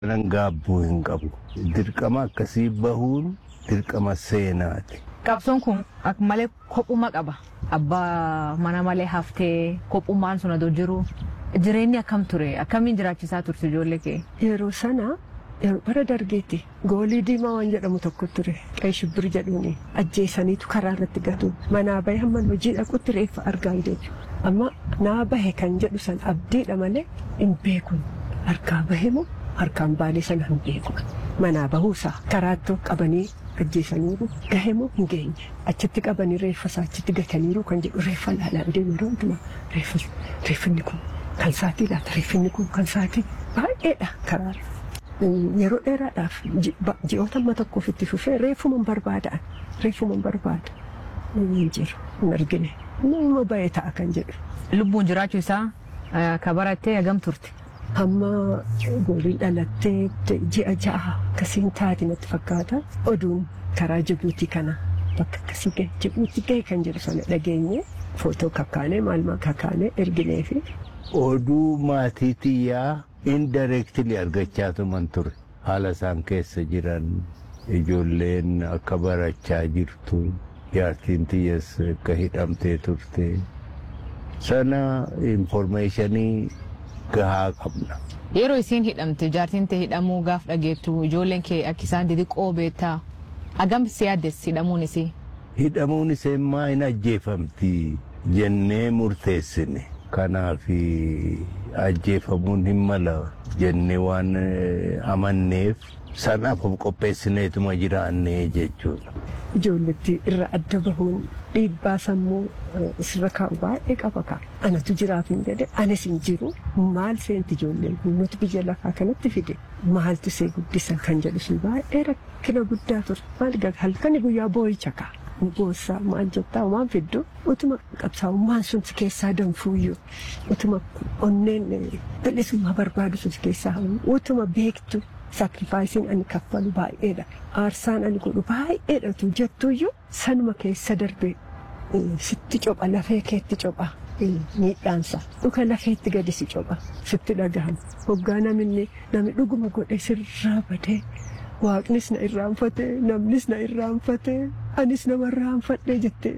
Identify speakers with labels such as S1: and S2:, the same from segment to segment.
S1: Nan gaabbuu hin qabu. Dirqama akkasii bahuun dirqama seenaati.
S2: Qabsoon kun akka malee kophuma qaba. Abbaa mana malee haftee kophummaan sun adoo jiru jireenyi akkam ture akkamiin jiraachisaa turte ijoollee kee.
S3: Yeroo sana yeroo bara dargeetti goolii diimaa waan jedhamu tokko ture qe'ee shibbir jedhuuni ajjeesaniitu karaa irratti gatu manaa bahe hamman hojii dhaqutti reeffa argaa hin deebi'u. Amma naa bahe kan jedhu san abdiidha malee hin beekun harkaa bahe moo harkaan baalee sana hin beeku. Manaa bahuusaa karaattuu qabanii ajjeesaniiru gahe moo hin geenye achitti qabanii reeffa isaa achitti gataniiru kan jedhu reeffa laalaan deemu yeroo hundumaa reeffinni kun kan saatii laata reeffinni kun kan saatii baay'eedha karaa yeroo dheeraadhaaf ji'oota amma tokkoof itti fufee reeffuman barbaada'an reeffuman barbaada hin jiru hin argine nama ba'ee ta'a kan jedhu.
S2: Lubbuun jiraachuu isaa ka barattee hagam turte.
S3: Hamma gooliin dhalattee ji'a ja'a akkasiin taati natti fakkaata. Oduun karaa Jibuutii kana bakka akkasii gahe Jibuutii gahe kan jedhu sana dhageenye footoo kakkaanee maalmaa kakkaanee erginee fi.
S1: Oduu maatii xiyyaa indirectly argachaa tuman ture. Haala isaan keessa jiran ijoolleen akka barachaa jirtu jaartiin xiyyas akka hidhamtee turte sana informationii gahaa qabna.
S2: Yeroo isiin hidhamte jaartiin tee hidhamuu gaaf dhageettu ijoolleen kee akka isaan xixiqqoo beektaa hagam si yaaddes hidhamuun isii.
S1: Hidhamuun ishee maa hin ajjeefamti jennee murteessine. Kanaaf ajjeefamuun hin mala jennee waan amanneef sanaaf of qopheessineetuma jiraannee jechuudha.
S3: Ijoolletti irra adda bahuun dhiibbaa sammuu sirra kaa'u baay'ee qaba ka'a. Anatu jiraaf hin jedhe anis hin jiru maal seenti ijoolleen nuti biyya lafaa kanatti fide maaltu see guddisa kan jedhu sun baay'ee rakkina guddaa ture maal halkani guyyaa boo'icha ka'a. Boossaa maal jettaa waan fiddu utuma qabsaa'ummaan sun si keessaa danfuuyyuu utuma onneen bilisummaa barbaadu sun si keessaa utuma beektu saakrifaayisiin ani kaffalu baay'eedha. Aarsaan ani godhu baay'eedha tu jettuuyyuu sanuma keessa darbe sitti copha lafee keetti copha. Miidhaansa dhuka lafeetti gadi si copha sitti dhagahama. Hoggaa namni namni dhuguma godhe sirraa badee waaqnis na irraanfate namnis na irraanfate anis nama irraanfadhe jettee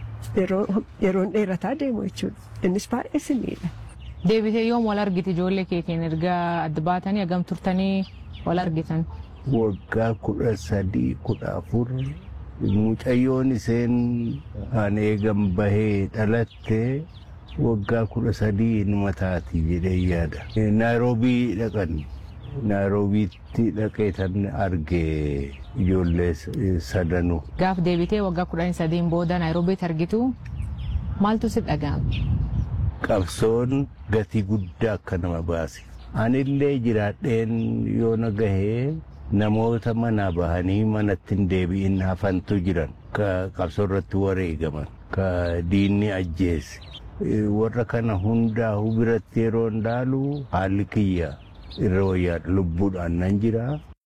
S3: yeroon dheerataa deemu jechuudha. Innis baay'ee si miidha.
S2: Deebitee yoom wal argite ijoollee keetiin erga adda baatanii hagam turtanii wal argitan.
S1: Waggaa kudha sadii kudha afur mucayyoon isheen an eegan bahee dhalatte waggaa kudha sadii inuma taati jedhee yaada. Naayiroobii dhaqan. Naayiroobiitti dhaqee tan arge ijoollee sadanuu.
S2: Gaaf deebitee waggaa kudhanii sadiin booda Naayiroobiitti argitu maaltu si dhaga'ame?
S1: Qabsoon gatii guddaa akka nama baase. Anillee jiraadheen yoo na gahee namoota manaa bahanii manatti hin deebi'in hafantu jiran ka qabsoo irratti wareegaman ka diinni ajjeese. Warra kana hundaa biratti yeroo ilaalu haalli kiyya irra wayyaa lubbuudhaan nan jira.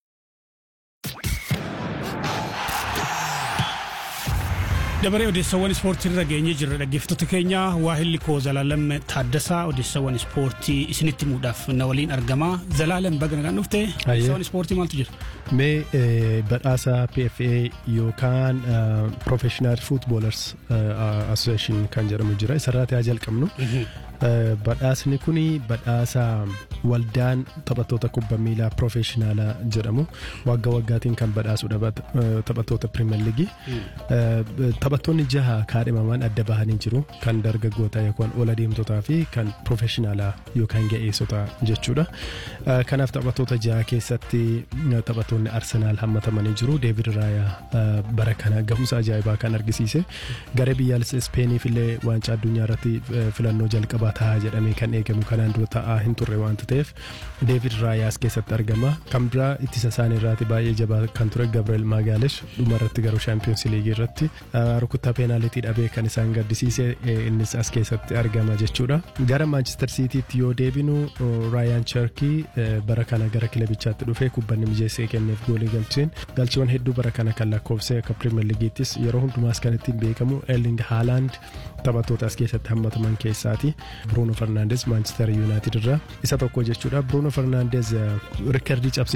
S4: dabaree odeessawwan ispoortii irra geenye jirra dhaggeeffattoota keenya waahilli koo zalaalam taaddasaa odeessawwan ispoortii isinitti himuudhaaf na waliin argama zalaalam baga nagaan dhufte odeessawwan ispoortii maaltu jira.
S5: Mee badhaasa PFA yookaan Professional Footballers Association kan jedhamu jira isarraati haa jalqabnu. Badhaasni kun badhaasa waldaan taphattoota kubbaa miilaa Professionaalaa jedhamu waggaa waggaatiin kan badhaasudha taphattoota Pirimeer Liigii. Taphattoonni jaha kaadhimaman adda bahanii jiru kan dargaggootaa yookaan ola deemtotaa fi kan Professionaalaa yookaan ga'eessotaa jechuudha. Kanaaf taphattoota jaha keessatti taphattoonni Arsenaal hammatamanii jiru. Deevid Raayaa bara kana gahumsa ajaa'ibaa kan argisiise. Garee biyyaalessa Ispeeniif illee waancaa addunyaa irratti filannoo jalqabaa ta'a jedhamee kan eegamu kanaan dura ta'aa hin turre waanta ta'eef Deevid Raayaas keessatti argama. Kan biraa ittisa isaanii irraati baay'ee jabaa kan ture Gabriel Magaalesh dhuma irratti garuu Shaampiyoons Liigii irratti rukuttaa peenaalitii dhabee kan isaan gaddisiise innis as keessatti argama jechuudha. Gara Maanchister Siitiitti yoo deebinu Raayaan Cherkii bara kana gara kilabichaatti dhufee kubbanni mijeessee kenneef goolii galcheen galchiiwwan hedduu bara kana kan lakkoofsee akka Pirimeer Liigiittis yeroo hundumaas kan ittiin beekamu Erling Haaland taphattoota as keessatti hammataman keessaati. Bruno Fernandes Manchester United irraa isa tokko jechuudha Bruno Fernandes rikardii cabse